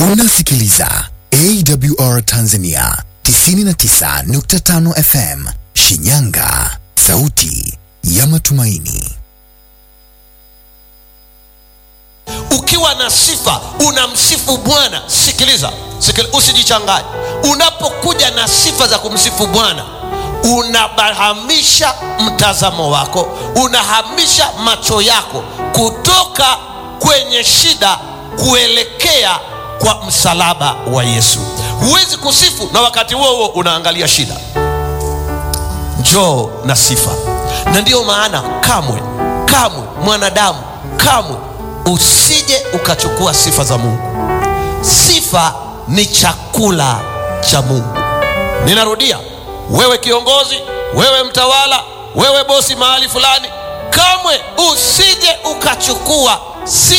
Unasikiliza AWR Tanzania 99.5 FM Shinyanga, sauti ya matumaini. Ukiwa na sifa unamsifu Bwana. Sikiliza, sikiliza, usijichanganye. Unapokuja na sifa za kumsifu Bwana, unahamisha mtazamo wako, unahamisha macho yako kutoka kwenye shida kuelekea kwa msalaba wa Yesu. Huwezi kusifu na wakati huo huo unaangalia shida. Njoo na sifa, na ndiyo maana kamwe kamwe mwanadamu kamwe usije ukachukua sifa za Mungu. Sifa ni chakula cha Mungu. Ninarudia, wewe kiongozi, wewe mtawala, wewe bosi mahali fulani, kamwe usije ukachukua sifa